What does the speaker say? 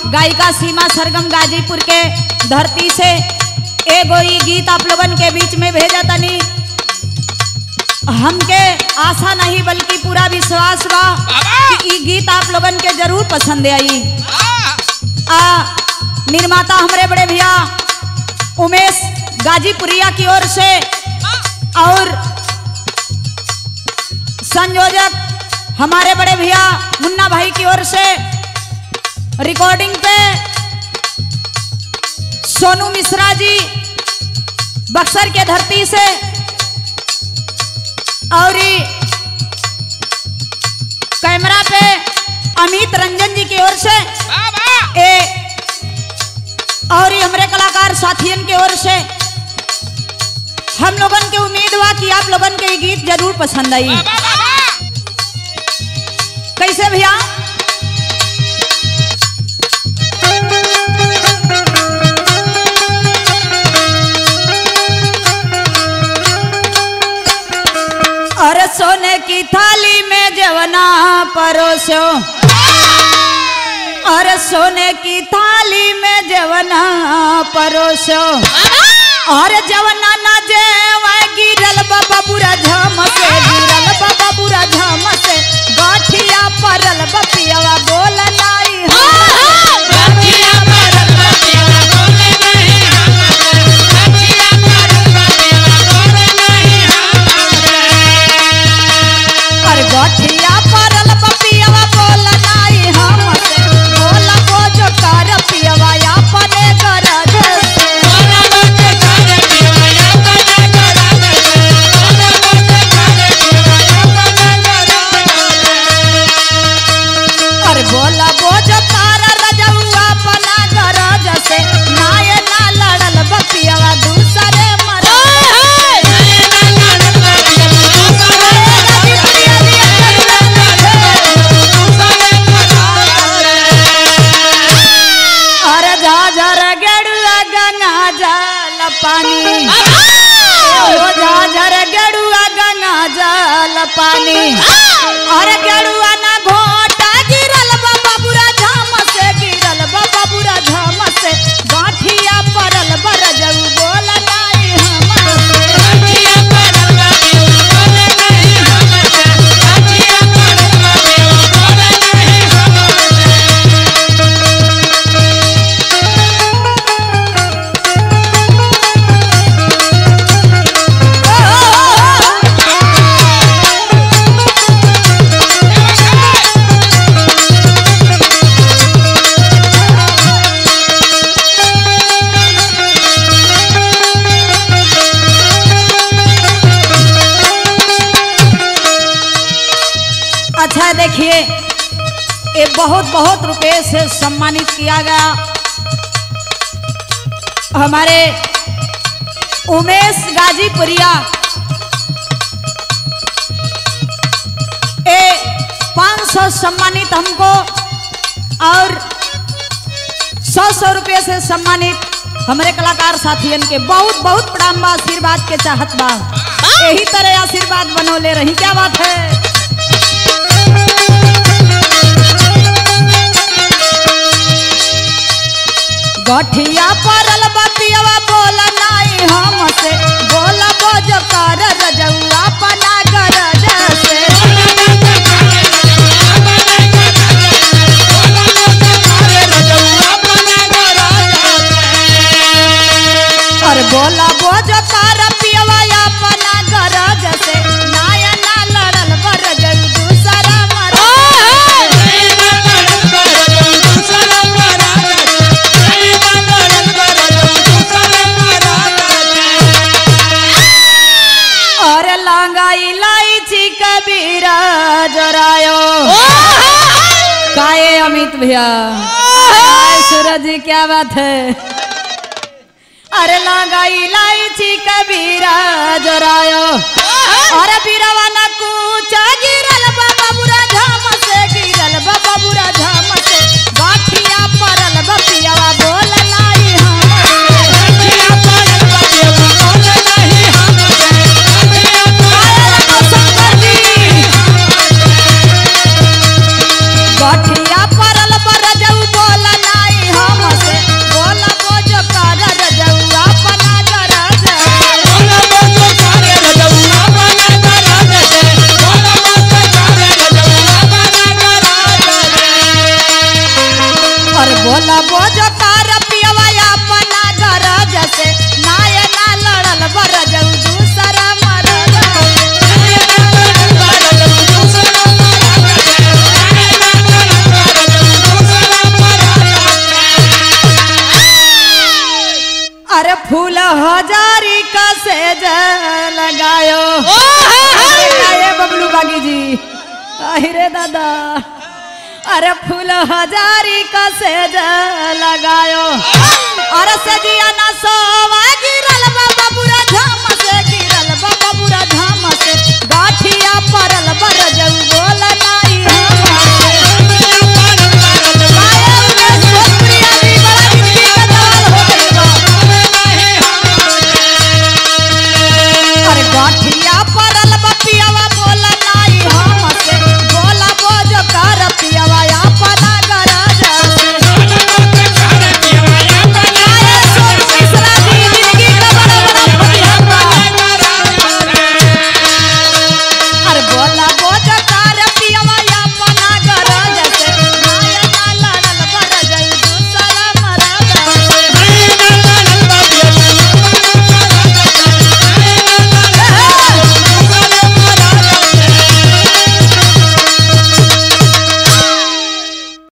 गायिका सीमा सरगम गाजीपुर के धरती से एगो ई गीत आप लोगन के बीच में भेजा तनी हमके आशा नहीं बल्कि पूरा विश्वास बा कि ई गीत आप लोगन के जरूर पसंद आई आ निर्माता हमरे बड़े भैया उमेश गाजीपुरिया की ओर से और संयोजक हमारे बड़े भैया मुन्ना भाई की ओर से रिकॉर्डिंग पे सोनू मिश्रा जी बक्सर के धरती से और ई कैमरा पे अमित रंजन जी की ओर से ए और ये हमरे कलाकार साथियन के ओर से हम लोगन के उम्मीद बा कि आप लोगन के ये गीत जरूर पसंद आई कैसे भैया अरे सोने की थाली में जवना परोसो अरे सोने की थाली में जवना परोसो और जवना ना जेवा गिरल बाबा बुरा झाम से गिरल बाबा बुरा झाम से गाठिया परल बपियावा बोल नाई और गाठिया परल बपियावा बोल नाई हम से बोल को जो कर पियावा अपने गरज से और बोला बोझ तारा रजउआ पना गरज से नाय ना लड़ल बपियावा दूसरे मर अरे झाझर गेड़ुआ गंगा जल पानी ओ झाझर गेड़ुआ गंगा जल पानी अरे गेड़ुआ ना घोटा गिरल बाबा बुरा झाम से गिरल बाबा बुरा झाम से गाठिया परल बरजऊ बोल नाई हमसे अच्छा देखिए ये बहुत बहुत रुपए से सम्मानित किया गया हमारे उमेश गाजीपुरिया ए 500 सम्मानित हमको और सौ सौ रुपये से सम्मानित हमारे कलाकार साथियन के बहुत बहुत प्रणाम बा आशीर्वाद के चाहत बा यही तरह आशीर्वाद बनौले रही क्या बात है गठिया परल बतियावा बोल नाई हमसे बोल बोझ कर रजउआ पना गरज से और बोला बोझ कर पियवा अपना गरज से नाया ना लड़ल बरजउ दूसरा मर और लांगा इलायची कबीरा जोरायो काए अमित भैया हाय सूरज जी क्या बात है अरे लांगा इलायची कबीरा जोरायो अरे बीरावा ना कूचा गिरल बाबा बुरा झाम से गिरल बाबा बुरा झाम से गाठिया परल बपियावा बोल नाई गठिया परल बरजऊ बोल नाई बोला बोझो तार पियवा अपना गरज से नाय ना लड़ल बरज दूसरा मरद अरे फूल हजारी का सेज लगायो अरे बबलू बागी जी अरे दादा अरे फूल हजारी का सेज लगायो अरे सजिया ना सो